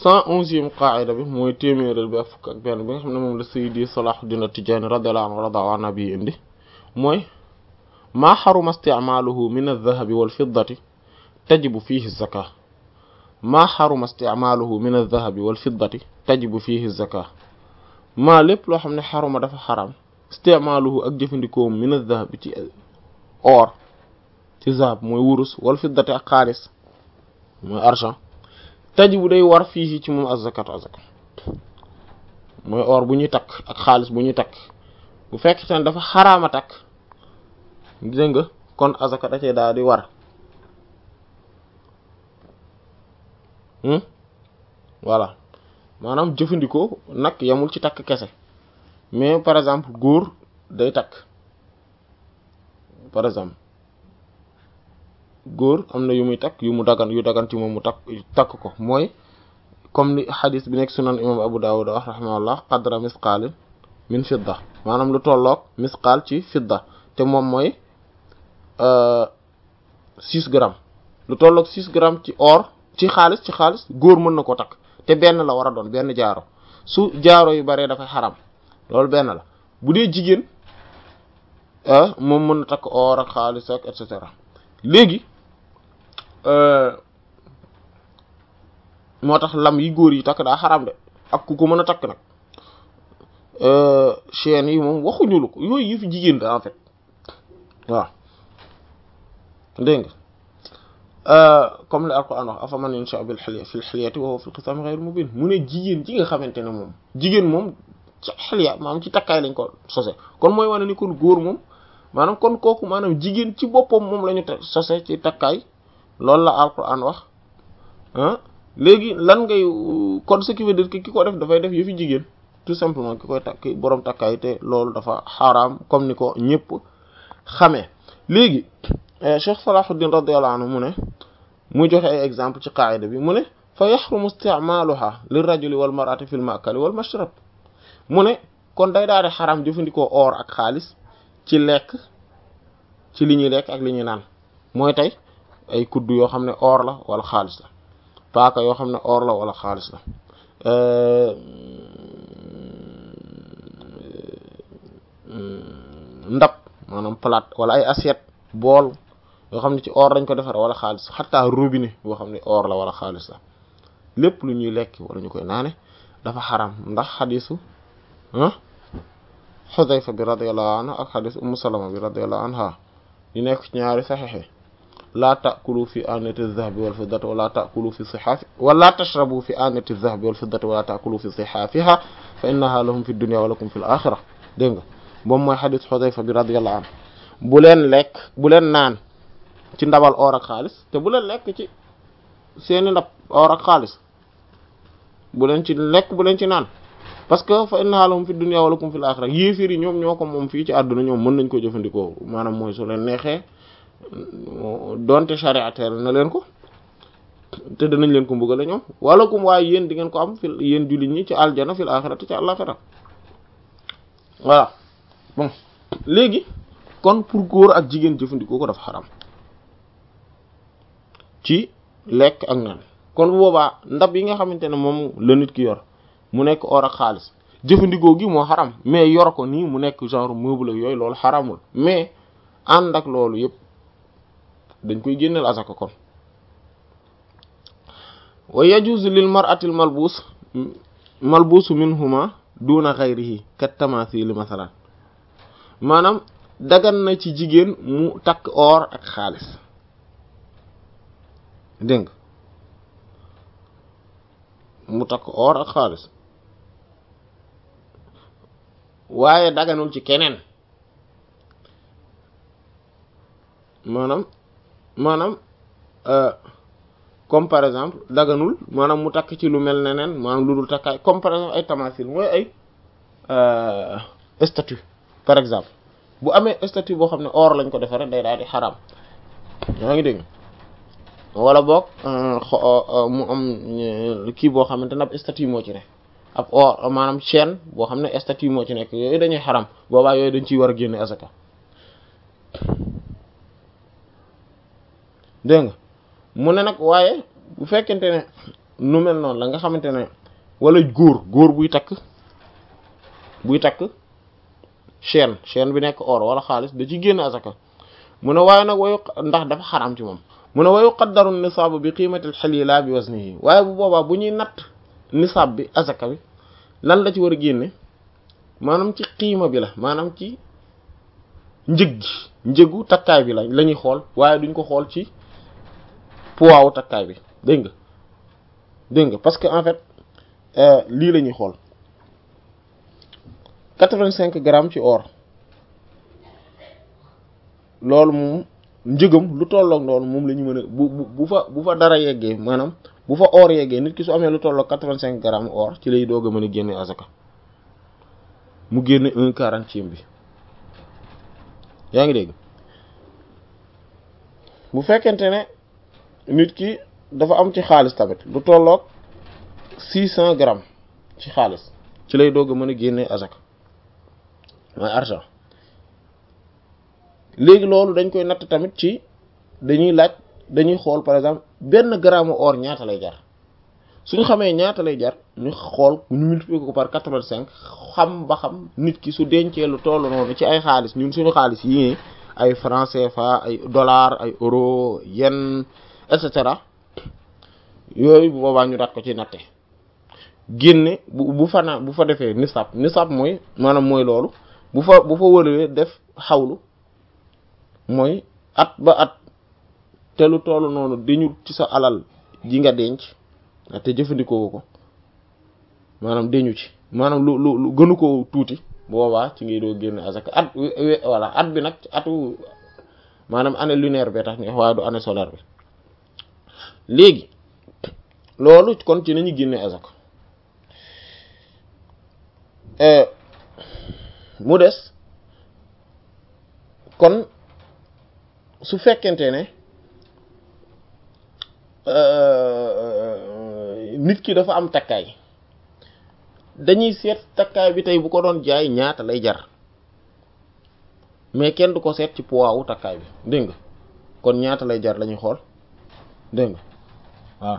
cent onzième qaida bi mooy téeméeral bi ak fukk ak benn bi nga xam ne moom la Sayyidi Salahuddin At-Tijani radiyallahu anhu rada an nabi indi mooy maa xaruma isticmaaluhu min aldahabi walfiddati tajibu fihi zaka maa xaruma isticmaaluhu min aldahabi walfiddati tajibu fihi zaka maa lépp loo xam ne xaruma dafa xaram isticmaaluhu ak jëfandikoom min aldahabi ci or ci zahab mooy wurus walfiddati ak xaalis mooy argent tajibu day war fii ci moom az-zakat azaka mooy or bu ñuy takk ak xaalis bu ñuy takk bu fekk te dafa xaraama takk dégg nga kon azaka da cee daal di war voilà maanaam jëfandikoo nag yamul ci takk kese mais par exemple góor day takk par exemple góor am na yu muy takk yu mu dagan yu dagan ci moom mu takk takk ko mooy comme ni xadis bi nekk sunan imam Abu Dawud wax rahimahullah qadra misqaalin min fidda maanaam lu tolloog misqaal ci fidda te moom mooy six grammes lu tolloog six grammes ci or ci xaalis ci xaalis góor mën na ko takk te benn la war a doon benn jaaro su jaaro yu baree dafay xaram loolu benn la bu dee jigéen moom mën na takk or ak xaalis ak et cetera léegi moo tax lam yi góor yi takk daa xaram de ak ku ko mën a takk nag chaîne yi moom waxuñu lu ko yooyu yëfi jigéen da en fait waaw dégg nga comme li alquran wax afa man yansha bil hilya fil hilyati wa huwa fil qisam ghayr mubin mu ne jigéen ji nga xamante ne moom jigéen moom ci xilya maanaam ci takkaay lañ ko sose kon mooy wane ni kon góor moom maanaam kon kooku maanaam jigéen ci boppam moom la ñu sose ci takkaay loolu la alquran wax ah léegi lan ngay kon ce qui veut dire que ki ko def dafay def yëfi jigéen tout simplement ki koy takk borom takkaay te loolu dafa xaraam comme ni ko ñëpp xamee léegi Cheikh Salahuddin radiyallahu anhu mu ne muy joxe ay exemple ci qaida bi mu ne fa yaxrumu isticmaaluha lir rajuli wal mar'ati fil ma'kali wal mashrab mu ne kon day daal di xaraam jëfandikoo or ak xaalis ci lekk ci li ñuy lekk ak li ñuy naan mooy tey ay kuddu yoo xam ne or la wala xaalis la paaka yoo xam ne or la wala xaalis la ndab maanaam plate wala ay assiette bool yoo xam ne ci or lañ ko defar wala xaalis xataa robinet boo xam ne or la wala xaalis la lépp lu ñuy lekk wala ñu koy naane dafa xaram ndax xadisu ah Xudayfa bi radiyallahu anhu ak xadis Ummu Salama bi radiyallahu anha yu nekk ci ñaari saxiix laa taakulu fi aanati zahabi wal fiddati wala taakulu fi sihaafi wala tashrabu fi aanati zahabi wal fiddati wala taakulu fi sihaafiha fa innaha lahum fi dunya wa lakum fi l axira dégg nga moom mooy xadis Xudayfa bi radiyallahu anhu bu leen lekk bu leen naan ci ndabal or ak xaalis te bu leen lekk ci seeni ndab or ak xaalis bu leen ci lekk bu leen ci naan parce que fa innaha lahum fi dunya wa lakum fil akhirah yéefir yi ñoom ñoo ko moom fii ci àdduna ñoom mën nañ ko jëfandikoo maanaam mooy su leen neexee donte chariataire na leen ko te danañ leen ko mbugale ñoom walakum waaye yéen di ngeen ko am fil yéen jullit ñi ci aljana fil akhirati ci àllaxira voilà bon léegi kon pour góor ak jigéen jëfandikoo ko dafa xaram ci lekk ak naan kon boobaa ndab yi nga xamante ne moom la nit ki yor mu nekk or ak xaalis jëfandikoo gi moo xaram mais yor ko nii mu nekk genre meuble ak yooyu loolu xaramul mais ànd ak loolu yëpp dañ koy génneel asaka kon wa yajuzu lil mar'ati al malbus malbusu minhuma duna ghayrihi kat tamathil masalan maanaam dagan na ci jigéen mu takk or ak xaalis dégg mu takk or ak xaalis waaye daganul ci keneen maanaam maanaam comme par exemple daganul maanaam mu takk ci lu mel neneen maanaam lu dul takkaay comme par exemple ay tamasil mooy ay statue par exemple bu amee statue boo xam ne or lañ ko defaree day daal di xaraam yaa ngi dégg wala boog mu am kii boo xamante ne ab statue moo ci ne ab or maanaam chaîne boo xam ne statue moo ci nekk yooyu dañuy xaram boobaa yooyu dañ ciy war a génne asaka dégg nga mu ne nag waaye bu fekkente ne nu mel noonu la nga xamante ne wala góor góor buy takk buy takk chaîne chaîne bi nekk or wala xaalis da ci génn azaka mu ne waaye nag wayu ndax dafa xaram ci moom mu ne wayu qaddaru nisaab bi qiimatil xali laa bi waznihi waaye bu boobaa bu ñuy natt nisaab bi azaka bi lan la ci war a génne maanaam ci qiima bi la maanaam ci njëg gi njëgu takkaay bi la la ñuy xool waaye duñ ko xool ci poids wu takkaay bi dégg nga dégg nga parce que en fait lii la ñuy xool quatre-vingt-cinq grammes ci or loolu moom njëgam lu tolloog loolu moom la ñu mën a bu bu fa bu fa dara yeggee maanaam bu fa or yeggee nit ki su amee lu tolloog quatre-vingt-cinq grammes or ci lay doog a mën a génne azaka mu génne un quarantième bi yaa ngi dégg bu fekkente ne nit ki dafa am ci xaalis tamit lu tolloog six cent grammes ci xaalis ci lay doog a mën a génne azaka mooy argent léegi loolu dañ koy natt tamit ci dañuy laaj dañuy xool par exemple benn gramme or ñaata lay jar suñu xamee ñaata lay jar ñu xool ñu multiplier ko par quatre-vingt-cinq xam ba xam nit ki su dencee lu toll noonu ci ay xaalis ñun suñu xaalis yi ay franc CFA ay dollar ay euro yen et cetera yooyu bu boobaa ñu daat ko ci natte génne bu bu fa na bu fa defee nisab nisab mooy maanaam mooy loolu bu fa bu fa wëree def xawlu mooy at ba at te lu toll noonu dañu ci sa alal ji nga denc te jëfandikoo ko maanaam deñu ci maanaam lu lu lu gënu ko tuuti boobaa ci ngay doo génne azaka at voilà at bi nag atu maanaam année lunaire bi tax ni waaye du année solaire bi léegi loolu kon ci nañu génne azaka mu des kon su fekkente ne nit ki dafa am takkaay dañuy seet takkaay bi tey bu ko doon jaay ñaata lay jar mais kenn du ko seet ci poids wu takkaay bi dégg nga kon ñaata lay jar lañuy xool dégg nga waaw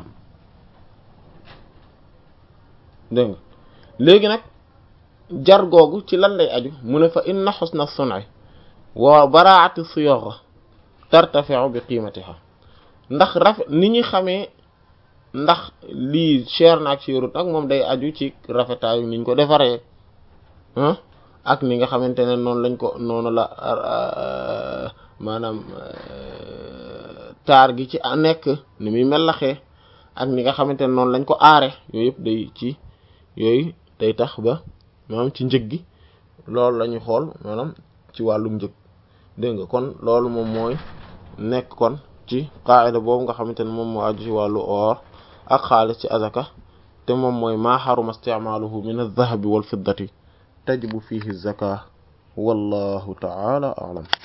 dégg nga léegi nag jar googu ci lan lay aju mu ne fa inna husna sun'i wa baraa'ati siyagha tartafi'u bi qiimatiha ndax rafet ni ñuy xamee ndax lii cher na ak cherut ak moom day aju ci rafetaayu niñ ko defaree ah ak ni nga xamante ne noonu lañ ko noonu la maanaam taar gi ci nekk ni muy melaxee ak ni nga xamante ne noonu lañ ko aare yooyu yëpp day ci yooyu day tax ba maanaam ci njëg gi loolu la ñuy xool maanaam ci wàllu njëg dégg nga kon loolu moom mooy nekk kon ci qaida boobu nga xamante ne moom moo aju ci wàllu or ak xaalis ci azaka te moom mooy maa xaruma isticmaaluhu min aldahabi walfiddati tajibu fihi zaka wallahu taala alam